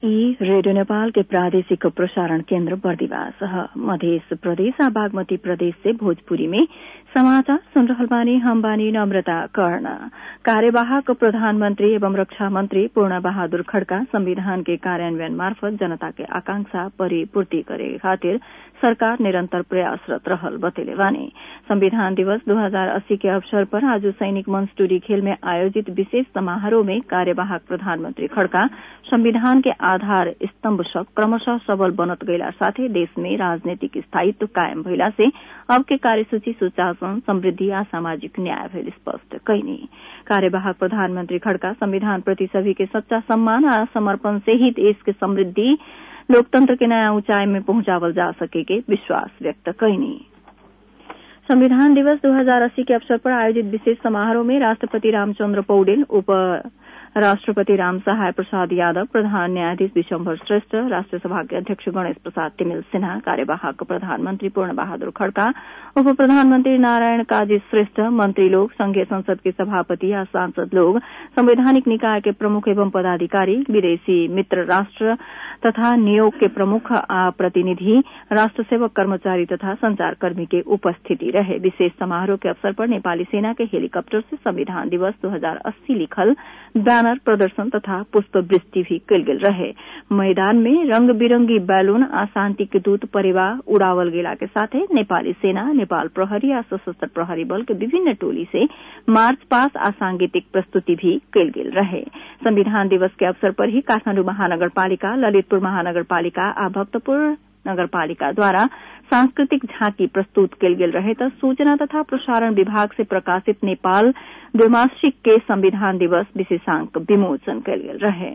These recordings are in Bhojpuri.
ई रेडियो नेपाल के प्रादेशिक प्रसारण केन्द्र बर्दिवास मध्य प्रदेश आ बागमती प्रदेश से भोजपुरी में समाचार सुन रहल बानी हम बानी नम्रता कर्ण कार्यवाहक प्रधानमन्त्री एवं रक्षा मन्त्री पूर्ण बहादुर खड्का संविधान के कार्यान्वयन मार्फत जनता के आकांक्षा परिपूर्ति करे खातिर सरकार निरन्तर प्रयासरत रहल बतेले बानी संविधान दिवस 2080 के अवसर पर आज सैनिक मंच टूरी खेल में आयोजित विशेष समारोह में कार्यवाहक प्रधानमन्त्री खड्का संविधान के आधार स्तम्भ सब क्रमशः सबल बनत गइला साथै देश में राजनीतिक स्थायित्व कायम भइला से अब के कार्यसूची सुशासन समृद्धि आ सामाजिक न्याय भइल स्पष्ट कैनी कार्यवाहक प्रधानमन्त्री खड्का संविधान प्रति सभी के सच्चा सम्मान आ समर्पण से ही देश के समृद्धि लोकतंत्र के नया ऊंचाई में पहुंचावल जा सके के विश्वास व्यक्त कैनी संविधान दिवस 2080 के अवसर पर आयोजित विशेष समारोह में राष्ट्रपति रामचन्द्र पौडेल उप राष्ट्रपति राम सहाय प्रसाद यादव प्रधान न्यायाधीश विशम्भर श्रेष्ठ राष्ट्रसभा के अध्यक्ष गणेश प्रसाद तिमिल सिन्हा कार्यवाहक प्रधानमन्त्री पूर्ण बहादुर खड्का उप प्रधानमन्त्री नारायण काजी श्रेष्ठ मंत्री लोग संघीय संसद के सभापति या सांसद लोग संवैधानिक निकाय के प्रमुख एवं पदाधिकारी विदेशी मित्र राष्ट्र तथा नियोग के प्रमुख आ प्रतिनिधि राष्ट्र सेवक कर्मचारी तथा संचारकर्मी के उपस्थिति रहे विशेष समारोह के अवसर पर नेपाली सेना के हेलीकप्टर से संविधान दिवस 2080 लिखल बैनर प्रदर्शन तथा पुष्प वृष्टि भी कल गेल रहे मैदान में रंग बिरंगी बैलून आ शांति के दूत परिवा उड़ावल गेला के साथे नेपाली सेना नेपाल प्रहरी आ सशस्त्र प्रहरी बल के विभिन्न टोली से मार्च पास आ सांगीतिक प्रस्तुति भी कल गेल रहे संविधान दिवस के अवसर पर ही काठमाण्डु महानगरपालिका ललितपुर महानगरपालिका आ भक्तपुर नगरपालिका द्वारा सांस्कृतिक झांकी प्रस्तुत कल गेल रहे त सूचना तथा प्रसारण विभाग से प्रकाशित नेपाल द्विमासिक के संविधान दिवस विशेषांक विमोचन कल गेल रहे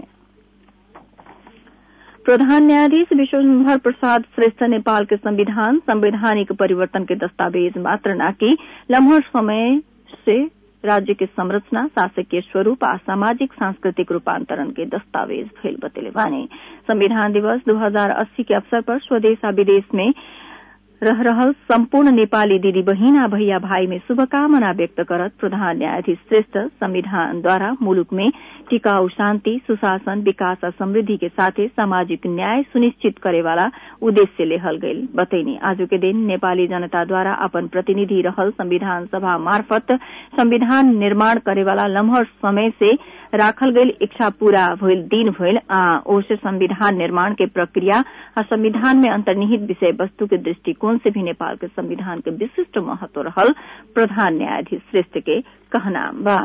प्रधान न्यायाधीश विश्वभर प्रसाद श्रेष्ठ नेपाल के संविधान संवैधानिक परिवर्तन के दस्तावेज मात्र न कि लम्हर समय से राज्य के संरचना शासकीय स्वरूप आ सामाजिक सांस्कृतिक रूपांतरण के दस्तावेज फैल बतेले बानी संविधान दिवस 2080 के अवसर पर स्वदेश आ विदेश में रह रहल सम्पूर्ण नेपाली दिदी बहिन आ भैया भाई में शुभकामना व्यक्त करत प्रधान न्यायाधीश श्रेष्ठ संविधान द्वारा मुलुक में टिकाऊ शान्ति सुशासन विकास आ समृद्धि के साथे सामाजिक न्याय सुनिश्चित करेवाला उद्देश्य लेहल गईल बतैनी आज के दिन नेपाली जनता द्वारा अपन प्रतिनिधि रहल संविधान सभा मार्फत संविधान निर्माण करेवाला लम्हर समय से राखल गईल इच्छा पूरा भइल दिन भइल आ ओसे संविधान निर्माण के प्रक्रिया आ संविधान में अंतर्निहित विषय वस्तु के दृष्टिकोण से भी नेपाल के संविधान के विशिष्ट महत्व रहल प्रधान न्यायाधीश श्रेष्ठ के कहना बा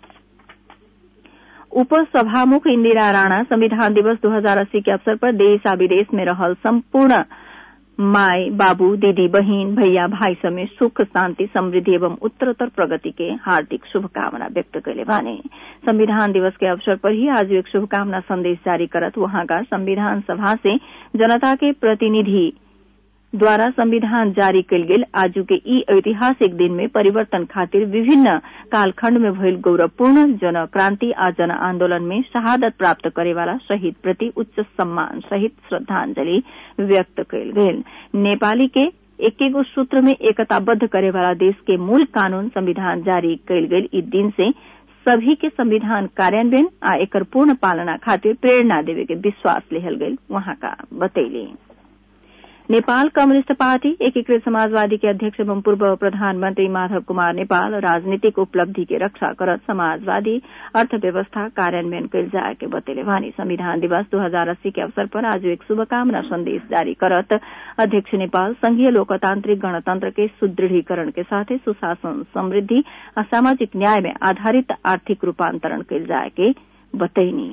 उप सभामुख इंदिरा राणा संविधान दिवस 2080 के अवसर पर देश आ विदेश में रहल संपूर्ण माय बाबू दीदी बहिन भैया भाई समेत सुख शांति समृद्धि एवं उत्तरोत्तर प्रगति के हार्दिक शुभकामना व्यक्त कैले बाने संविधान दिवस के अवसर पर ही आज एक शुभकामना संदेश जारी करत वहां का संविधान सभा से जनता के प्रतिनिधि द्वारा संविधान जारी कल गेल आजू के ई ऐतिहासिक दिन में परिवर्तन खातिर विभिन्न कालखण्ड में भइल गौरवपूर्ण जन क्रांति आ जन आन्दोलन में शहादत प्राप्त करेवाला शहीद प्रति उच्च सम्मान सहित श्रद्धांजलि व्यक्त कयल गेल नेपाली के एकेगो सूत्र में एकताबद्ध करेवाला देश के मूल कानून संविधान जारी कयल गेल ई दिन से सभी के संविधान कार्यान्वयन आ एकर पूर्ण पालना खातिर प्रेरणा देवे के विश्वास लेहल गेल वहां का बतैली नेपाल कम्युनिष्ट पार्टी एकीकृत समाजवादी के अध्यक्ष एवं पूर्व प्रधानमन्त्री माधव कुमार नेपाल राजनीतिक उपलब्धि के रक्षा करत समाजवादी अर्थव्यवस्था कार्यान्वयन कयल जाए के बतेले वानी संविधान दिवस 2080 के अवसर पर आज एक शुभकामना संदेश जारी करत अध्यक्ष नेपाल संघीय लोकतांत्रिक गणतंत्र के सुदृढ़ीकरण के साथ सुशासन समृद्धि और सामाजिक न्याय में आधारित आर्थिक रूपांतरण कयल जाए के बतैनी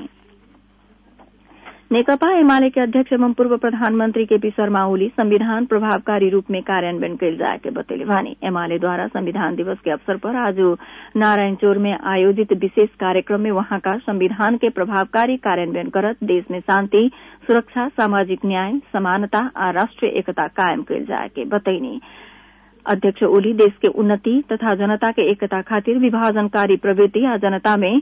नेकपा एमाले के अध्यक्ष एवं पूर्व प्रधानमन्त्री केपी शर्मा ओली संविधान प्रभावकारी रूप में कार्यान्वयन कयल जाए के बतेले वानी एमाले द्वारा संविधान दिवस के अवसर पर आज नारायणचोर में आयोजित विशेष कार्यक्रम में वहां का संविधान के प्रभावकारी कार्यान्वयन करत देश में शांति सुरक्षा सामाजिक न्याय समानता आ राष्ट्रिय एकता कायम कयल जाए के बतैनी अध्यक्ष ओली देश के उन्नति तथा जनता के एकता खातिर विभाजनकारी प्रवृत्ति आ जनता में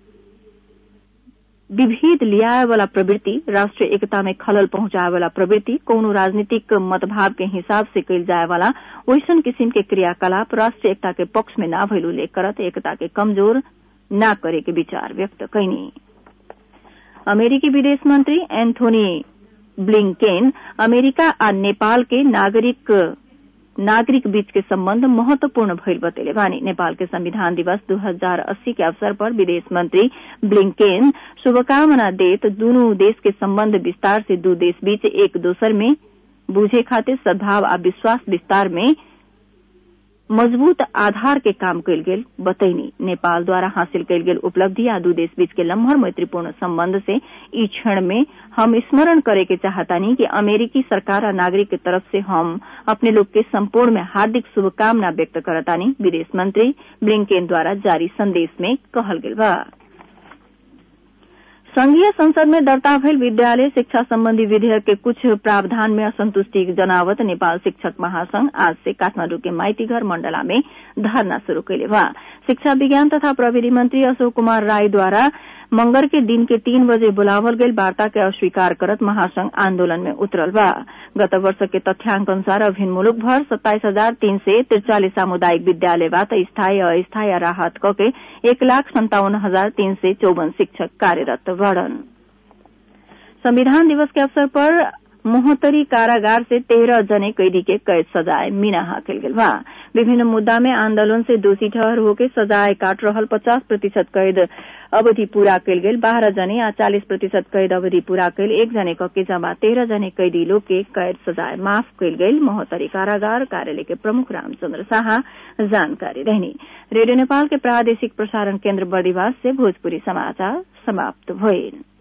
विभेद लियाए वाला प्रवृत्ति राष्ट्रीय एकता में खलल पहुंचाए वाला प्रवृत्ति कौनो राजनीतिक मतभाव के हिसाब से कयल जाए वाला वैसन किसिम के क्रियाकलाप राष्ट्रीय एकता के पक्ष में ना भइल उल्लेख करत एकता के कमजोर ना करे के विचार व्यक्त कैनी अमेरिकी विदेश मंत्री एन्थोनी ब्लिंकेन अमेरिका आ नेपाल के नागरिक नागरिक बीच के संबंध महत्वपूर्ण भइल बतेले बानी नेपाल के संविधान दिवस 2080 के अवसर पर विदेश मंत्री ब्लिंकेन शुभकामना देत दूनू देश के संबंध विस्तार से दू देश बीच एक दोसर में बुझे खातिर सद्भाव आ विश्वास विस्तार में मजबूत आधार के काम कयल गेल बतैनी नेपाल द्वारा हासिल कयल गेल उपलब्धि आ दू देश बीच के लम्हर मैत्रीपूर्ण संबंध से ई क्षण में हम स्मरण करे के चाहतानी कि अमेरिकी सरकार आ नागरिक के तरफ से हम अपने लोग के संपूर्ण में हार्दिक शुभकामना व्यक्त करतानी विदेश मंत्री ब्लिंकेन द्वारा जारी संदेश में कहल गेल बा संघीय संसद में दर्ता भइल विद्यालय शिक्षा संबंधी विधेयक के कुछ प्रावधान में असंतुष्टि जनावत नेपाल शिक्षक महासंघ आज से काठमांडू के माइतीघर मंडला में धरना शुरू कैले बा शिक्षा विज्ञान तथा प्रविधि मंत्री अशोक कुमार राय द्वारा मंगर के दिन के तीन बजे बुलावल गेल वार्ता के अस्वीकार करत महासंघ आंदोलन में उतरल बा गत वर्ष के तथ्यांक अनुसार अभिन्न मुलुक भर सत्ताईस हजार तीन सय त्रिचालिस सामुदायिक विद्यालय बा त स्थायी अस्थायी राहत क के एक लाख सन्तावन हजार तीन सय चौवन शिक्षक कार्यरत बड़न संविधान दिवस के अवसर पर मोहतरी कारागार से तेरह जने कैदी के कैद सजाए मिनाहा कल गेल बा विभिन्न मुद्दा में आंदोलन से दोषी ठहर होके सजाए काट रहल पचास प्रतिशत कैद अवधि पूरा कयल गेल बारह जने आ चालीस प्रतिशत कैद अवधि पूरा कयल एक जने क के जमा तेरह जने कैदी लोग के कैद सजाए माफ कयल गेल महोत्तरी कारागार कार्यालय के प्रमुख रामचंद्र शाह जानकारी रहनी रेडियो नेपाल के प्रादेशिक प्रसारण केन्द्र बर्दिवास से भोजपुरी समाचार समाप्त भइल